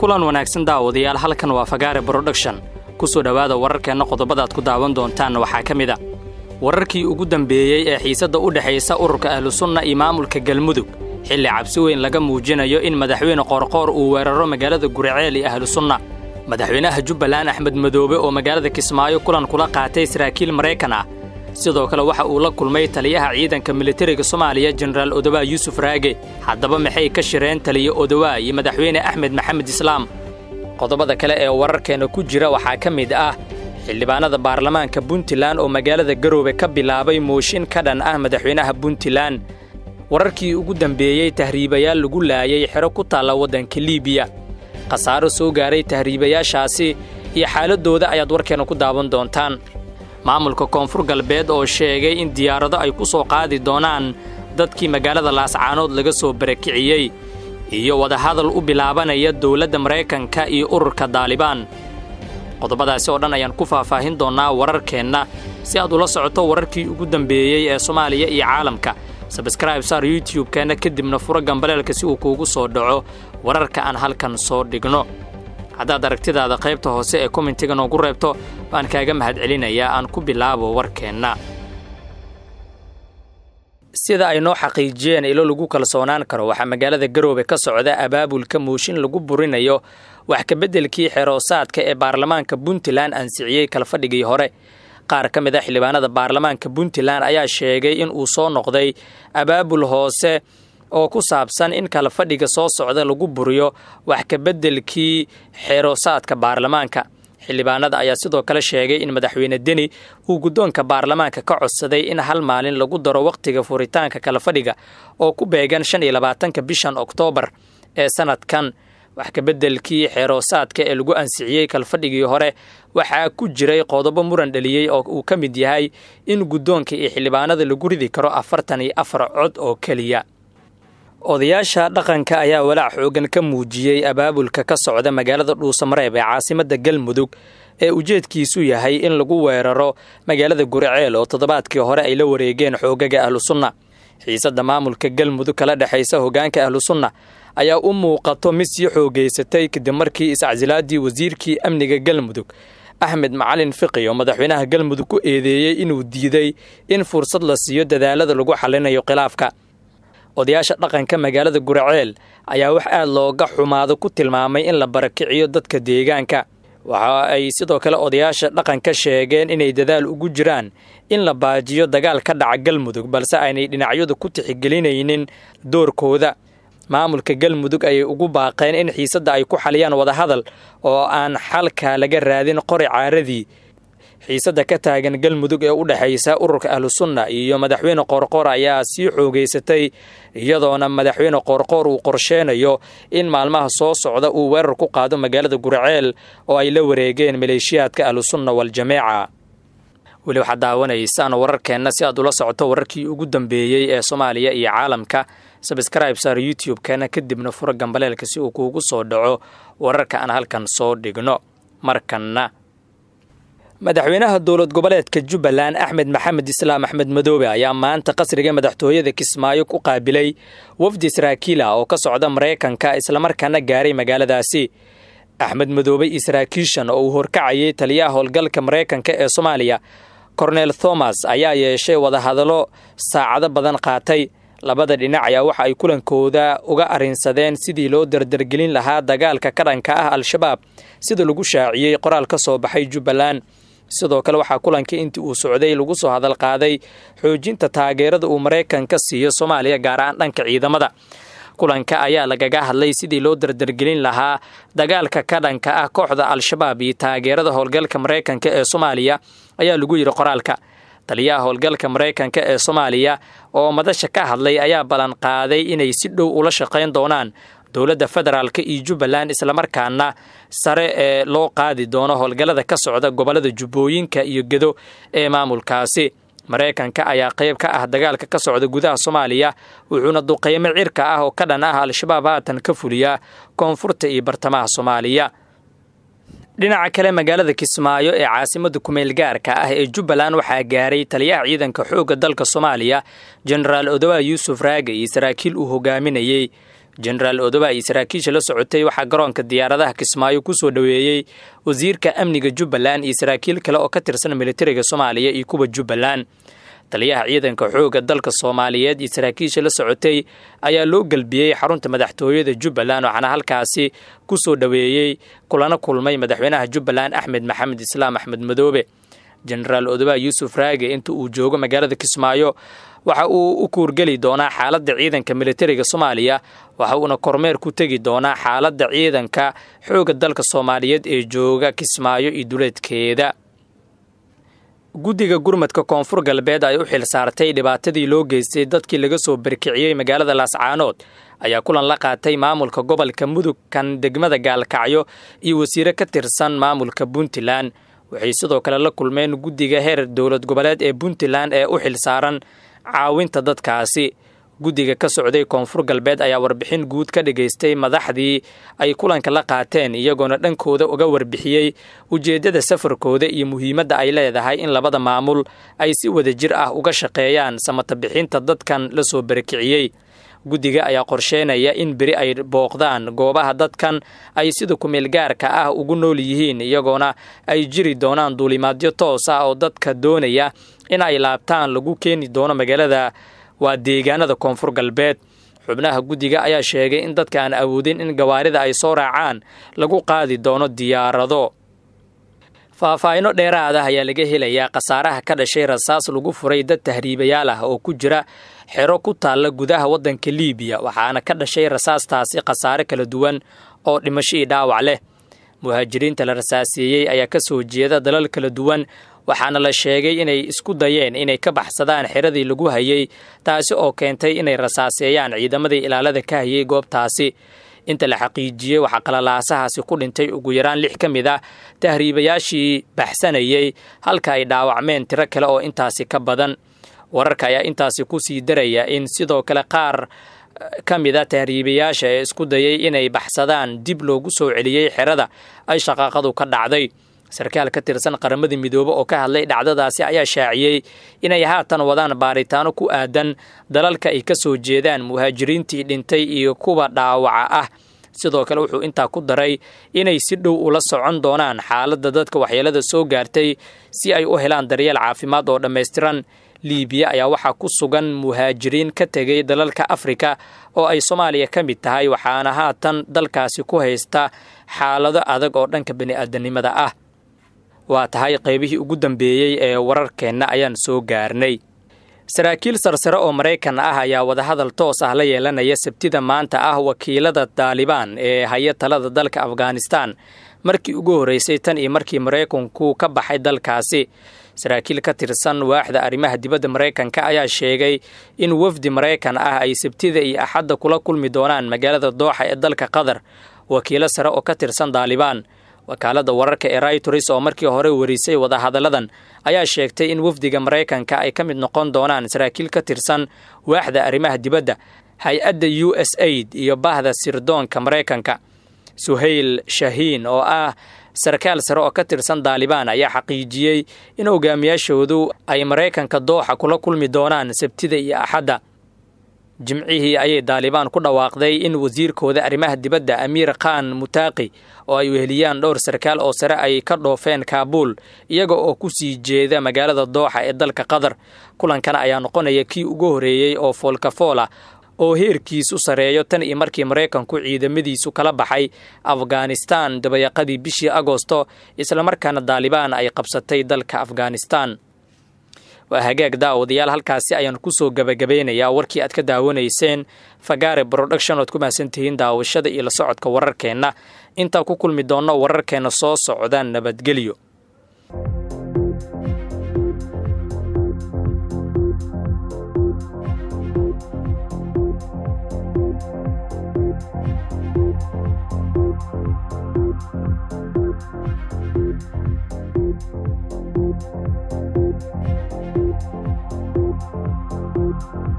kulan wanaagsan daawadayaal halkan waa fagaare broduction ku soo dhowaada wararkeenna qodobadaad ku daawan doontaan waxaa ka mid a wararkii ugu dambeeyey ee xiisadda u dhexaysa ururka ahlusunna iyo maamulka galmudug xilli cabsi weyn laga muujinayo in madaxweyne qoorqoor uu weeraro magaalada guriceel iyo ahlusunna madaxweynaha jubbaland axmed madoobe oo magaalada kismaayo kulan kula qaatay saraakiil maraykan ah sidoo kale waxa uu la kulmay taliyaha ciidanka militariga soomaaliya jenaraal odowaa yuusuf raage haddaba maxay ka shireen taliya odowaa iyo madaxweyne axmed maxamed islaam qodobada kale ee wararkeenna ku jira waxaa ka mid ah xildhibaanada baarlamaanka puntland oo magaalada garoobe ka bilaabay mooshin ka dhan ah madaxweynaha puntland wararkii ugu dambeeyey tahriibayaal lagu laayay xero ku taalla waddanka liibiya khasaaro soo gaaray tahriibayaashaasi iyo xaaladdooda ayaad warkeenna ku daawan doontaan maamulka koonfur galbeed oo sheegay in diyaarado ay ku soo qaadi doonaan dadkii magaalada laascaanood laga soo barakiciyey iyo wadahadal u bilaabanaya dowladda maraykanka iyo ururka daalibaan qodobadaasi oo dhan ayaan ku faahfaahin doonnaa wararkeenna si aad ula socoto wararkii ugu dambeeyey ee soomaaliya iyo caalamka sabskraib saar youtub-keenna kadibna furo gambaleelka si uu kuugu soo dhaco wararka aan halkan soo dhigno haddaad aragtidaada qaybta hoose ee komentiga noogu reebto baan kaaga mahadcelinayaa aan ku bilaabo warkeenna sida ay noo xaqiijiyeen ilo lagu kalsoonaan karo waxaa magaalada garoobe ka socda abaabulka mooshin lagu burinayo wax kabeddelkii xeroosaadka ee baarlamaanka puntland ansixiyey kalfadhigii hore qaar ka mid a xildhibaanada baarlamaanka puntland ayaa sheegay in uu soo noqday abaabul hoose oo ku saabsan in kala fadhiga soo socda lagu buriyo wax kabeddelkii xeroosaadka baarlamaanka xildhibaanada ayaa sidoo kale sheegay in madaxweyne deni uu guddoonka baarlamaanka ka codsaday in hal maalin lagu daro wakhtiga furitaanka kala fadhiga oo ku beegan shan iyo labaatanka bishan oktoobar ee sanadkan wax kabeddelkii xeeroosaadka ee lagu ansixiyey kalfadhigii hore waxaa ku jiray qodobo muran dhaliyey oo uu ka mid yahay in guddoonka iyo xildhibaanada lagu ridi karo afartan iyo afar cod oo keliya odayaasha dhaqanka ayaa walaac xoogan ka muujiyey abaabulka ka socda magaalada dhuusamareeb ee caasimadda galmudug ee ujeedkiisu yahay in lagu weeraro magaalada guriceel oo toddobaadkii hore ay la wareegeen xoogaga ahlusunna xiisadda maamulka galmudug kala dhexaysa hoggaanka ahlusunna ayaa u muuqato mid sii xoogaysatay kadib markii iscasilaadii wasiirkii amniga galmudug axmed macalin fiqi oo madaxweynaha galmudug ku eedeeyey inuu diiday in fursad la siiyo dadaalada lagu xallinayo khilaafka odayaasha dhaqanka magaalada guraceel ayaa wax aad looga xumaado ku tilmaamay in la barakiciyo dadka deegaanka waxa ay sidoo kale odayaasha dhaqanka sheegeen inay dadaal ugu jiraan in la baajiyo dagaal ka dhaca galmudug balse aynay dhinacyadu ku tixigelinaynin doorkooda maamulka galmudug ayay ugu baaqeen in xiisadda ay ku xaliyaan wadahadal oo aan xalka laga raadin qori caaradii xiisadda ka taagan galmudug ee u dhexaysa ururka ahlusunna iyo madaxweyne qoorqoor ayaa sii xoogaysatay iyadoona madaxweyne qoorqoor uu qorsheenayo in maalmaha soo socda uu weerar ku qaado magaalada gurceel oo ay la wareegeen maleeshiyaadka ahlusunna wal-jameeca weli waxaad daawanaysaan wararkeenna si aad ula socoto wararkii ugu dambeeyey ee soomaaliya iyo caalamka sabskraib saar youtube-keena kadibna furo gambaleelka si uu kuugu soo dhaco wararka aan halkan soo dhigno markanna madaxweynaha dowlad goboleedka jubbaland axmed maxamed islaam axmed madoobe ayaa maanta qasriga madaxtooyada kismaayo ku qaabilay wafdi saraakiila oo ka socda maraykanka islamarkaana gaaray magaaladaasi axmed madoobe iyo saraakiishan oo uu horkacayay taliyaha howlgalka maraykanka ee soomaaliya kornel thomas ayaa yeeshay wadahadallo saacado badan qaatay labada dhinac ayaa waxa ay kulankooda uga arrinsadeen sidii loo dardargelin lahaa dagaalka ka dhanka ah al-shabaab sida lagu shaaciyey qoraal ka soo baxay jubbaland sidoo kale waxaa kulankii intii uu socday lagu soo hadal qaaday xoojinta taageerada uu maraykanka siiyo soomaaliya gaar ahaan dhanka ciidamada kulanka ayaa lagaga hadlay sidii loo dardargelin lahaa dagaalka ka dhanka ah kooxda al-shabaab iyo taageerada howlgalka maraykanka ee soomaaliya ayaa lagu yidhi qoraalka taliyaha howlgalka maraykanka ee soomaaliya oo madasha ka hadlay ayaa ballan qaaday inay si dhow ula shaqayn doonaan dowladda federaalk iyo jubbaland islamarkaana sare ee loo qaadi doono howlgallada ka socda gobollada jubbooyinka iyo gedo ee maamulkaasi maraykanka ayaa qayb ka ah dagaalka ka socda gudaha soomaaliya wuxuuna duqeymo cirka ah oo ka dhan ah al-shabaab haatan ka fuliyaa koonfurta iyo bartamaha soomaaliya dhinaca kale magaalada kismaayo ee caasimada kumeel gaarka ah ee jubbaland waxaa gaaray taliyaha ciidanka xoogga dalka soomaaliya jenaraal odowa yuusuf raage iyo saraakiil uu hogaaminayey jenaraal odoba iyo saraakiisha la socotay waxaa garoonka diyaaradaha kismaayo ku soo dhoweeyey wasiirka amniga jubbaland iyo saraakiil kale oo ka tirsan militariga soomaaliya iyo kuwa jubbaland taliyaha ciidanka xoogga dalka soomaaliyeed iyo saraakiisha la socotay ayaa loo gelbiyey xarunta madaxtooyada jubbaland waxaana halkaasi ku soo dhoweeyey kulana kulmay madaxweynaha jubbaland axmed maxamed islaam axmed madoobe jenaraal odoba yuusuf raage inta uu joogo magaalada kismaayo waxa uu u kuurgeli doonaa xaaladda ciidanka militariga soomaaliya waxa uuna kormeer ku tegi doonaa xaaladda ciidanka xoogga dalka soomaaliyeed ee jooga kismaayo iyo duleedkeeda guddiga gurmadka koonfur galbeed ay u xil saartay dhibaatadii loo geystay dadkii laga soo barkiciyey magaalada laascaanood ayaa kulan la qaatay maamulka gobolka mudug kan degmada gaalkacyo iyo wasiire ka tirsan maamulka puntland waxay sidoo kale la kulmeen guddiga heer dowlad goboleed ee puntland ee u xil saaran caawinta dadkaasi guddiga ka socday koonfur galbeed ayaa warbixin guud ka dhagaystay madaxdii ay kulanka la qaateen iyagoona dhankooda uga warbixiyey ujeeddada safarkooda iyo muhiimadda ay leedahay in labada maamul ay si wada jir ah uga shaqeeyaan samata bixinta dadkan la soo barakiciyey guddiga ayaa qorsheynaya in beri ay booqdaan goobaha dadkan ay sida kumeel gaarka ah ugu nool yihiin iyagoona ay jiri doonaan duulimaadyo toos ah oo dadka doonaya in ay laabtaan lagu keeni doono magaalada waa deegaanada koonfur galbeed xubnaha guddiga ayaa sheegay in dadka aan awoodin in gawaarida ay soo raacaan lagu qaadi doono diyaarado faahfaahino dheeraad ah ayaa laga helayaa khasaaraha ka dhashay rasaas lagu furay dad tahriibayaal ah oo ku jira xero ku taalla gudaha waddanka liibiya waxaana ka dhashay rasaastaasi khasaare kala duwan oo dhimasho io dhaawac leh muhaajiriinta la rasaaseeyey ayaa ka soo jeeda dalal kala duwan waxaana la sheegay inay isku dayeen inay ka baxsadaan xeradii lagu hayay taasi oo keentay inay rasaaseeyaan ciidamadii ilaalada ka hayay goobtaasi inta la xaqiijiyey waxaa qalalaasahaasi ku dhintay ugu yaraan lix ka mid ah tahriibayaashii baxsanayey halka ay dhaawacmeen tiro kale oo intaasi ka badan wararka ayaa intaasi ku sii daraya in sidoo kale qaar ka mid a tahriibayaasha ee isku dayay inay baxsadaan dib loogu soo celiyey xerada ay shaqaaqadu ka dhacday sarkaal ka tirsan qaramada midoobe oo ka hadlay dhacdadaasi ayaa shaaciyey inay haatan wadaan baaritaano ku aadan dalalka ay ka soo jeedaan muhaajiriintii dhintay iyo kuwa dhaawaca ah sidoo kale wuxuu intaa ku daray inay si dhow ula socon doonaan xaaladda dadka waxyeelada soo gaartay si ay u helaan daryeel caafimaad oo dhammaystiran liibiya ayaa waxaa ku sugan muhaajiriin ka tegay dalalka afrika oo ay soomaaliya ka mid tahay waxaana haatan dalkaasi ku haysta xaalado adag oo dhanka bini'aadanimada ah waa tahay qaybihii ugu dambeeyey ee wararkeenna ayaan soo gaarnay saraakiil sarsare oo maraykan ah ayaa wadahadal toos ah la yeelanaya sabtida maanta ah wakiilada daalibaan ee haya talada dalka afghanistan markii ugu horreysay tan iyo markii maraykanku ka baxay dalkaasi saraakiil ka tirsan waaxda arrimaha dibadda maraykanka ayaa sheegay in wafdi maraykan ah ay sabtida iyo axadda kula kulmi doonaan magaalada dooxa ee dalka qatar wakiilo sare oo ka tirsan daalibaan wakaaladda wararka ee raytors oo markii hore warisay wadahadalladan ayaa sheegtay in wafdiga maraykanka ay ka mid noqon doonaan saraakiil ka tirsan waaxda arrimaha dibadda hay-adda u s aid iyo bahda sirdoonka maraykanka suhayl shahiin oo ah sarkaal sare oo ka tirsan daalibaan ayaa xaqiijiyey in hogaamiyaashoodu ay maraykanka dooxa kula kulmi doonaan sabtida iyo axadda jimcihii ayay daalibaan ku dhawaaqday in wasiirkooda arrimaha dibadda amiir khan mutaaqi oo ay weheliyaan dhowr sarkaal oo sare ay ka dhoofeen kaabuul iyaga oo ku sii jeeda magaalada dooxa ee dalka qatar kulankan ayaa noqonaya kii ugu horreeyey oo foolkafoola oo heerkiisu sareeyo tan iyo markii maraykanku ciidamadiisu kala baxay afghanistan dabayaqadii bishii agosto islamarkaana daalibaan ay qabsatay dalka afghanistan waa hagaag daawadayaal halkaasi ayaan kusoo gabagabeynayaa warkii aad ka daawanayseen fagaare broduction oad ku mahadsantihiin daawashada iyo la socodka wararkeenna intaa ku kulmi doonno wararkeenna soo socda nabadgelyo Thank you.